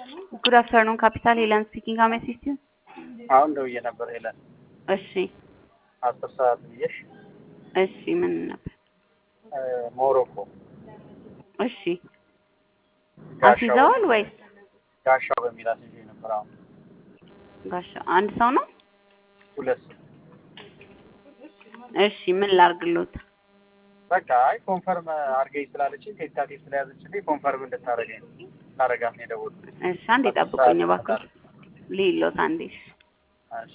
ጉድ አፍተርኑን ካፒታል ሄለን ስፒኪንግ ሀው ሜይ አሲስት ዩ? አሁን ደውዬ ነበር ሄለን እሺ አስር ሰዓት ብዬሽ እሺ ምን ነበር? ሞሮኮ እሺ አስይዘዋል ወይስ ጋሻው በሚል አስይዤ ነበር። አሁን ጋሻ አንድ ሰው ነው? ሁለት ሰው እሺ ምን ላርግሎት? በቃ አይ ኮንፈርም አድርገኝ ስላለችኝ ቴንታቲቭ ስለያዘችልኝ ኮንፈርም እንድታረገኝ ታረጋት ነው የደወልኩት። እሺ አንዴ ጠብቁኝ እባክህ ልይሎት አንዴ እሺ እሺ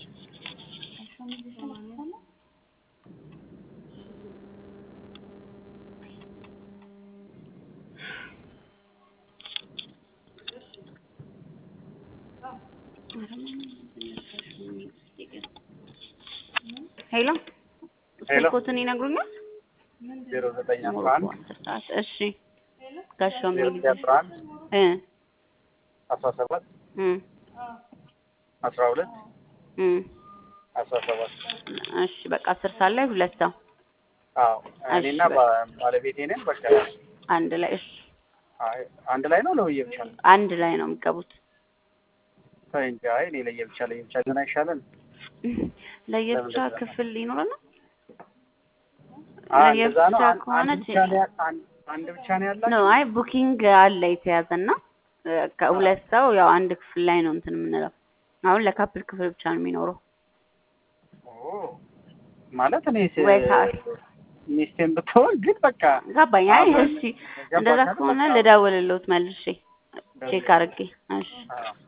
ሄሎ ሄሎ ስልኮትን ይነግሩኛል? ዜሮ ዘጠኝ አስራ ሞሮኮ አንድ አስር ሰዓት እሺ ጋሻው ዜሮ የሚል ዘጠኝ አስራ አንድ እ አስራ ሰባት እ አስራ ሁለት እ አስራ ሰባት እሺ በቃ አስር ሰዓት ላይ ሁለት ሰው አዎ እኔና እሺ፣ ባ- ባለቤቴ ነን። በቃ አንድ ላይ እሺ አይ አንድ ላይ ነው ለውዬ ብቻ ነው አንድ ላይ ነው የሚገቡት። ተይ እንጂ አይ እኔ ለየብቻ ለየብቻ ግን አይሻለን? ለየብቻ ለምን ክፍል ይኖረና አይ እንደዛ ነው። ለየብቻ አንድ- ከሆነ አንድ ብቻ ነው ያ- አንድ አንድ ብቻ ነው ያላችሁ? ነው አይ ቡኪንግ አለ የተያዘና እ፣ ከሁለት ሰው ያው አንድ ክፍል ላይ ነው እንትን የምንለው። አሁን ለካፕል ክፍል ብቻ ነው የሚኖረው። ኦ ማለት እኔ ወይ ሰዓት ሚስቴን ብትሆን ግን በቃ ገባኝ። አይ አብረን እሺ ገባሽ እንደዛ አይደል? ከሆነ በቃ ልደውልልዎት መልሼ ቼክ አድርጌ። እሺ አዎ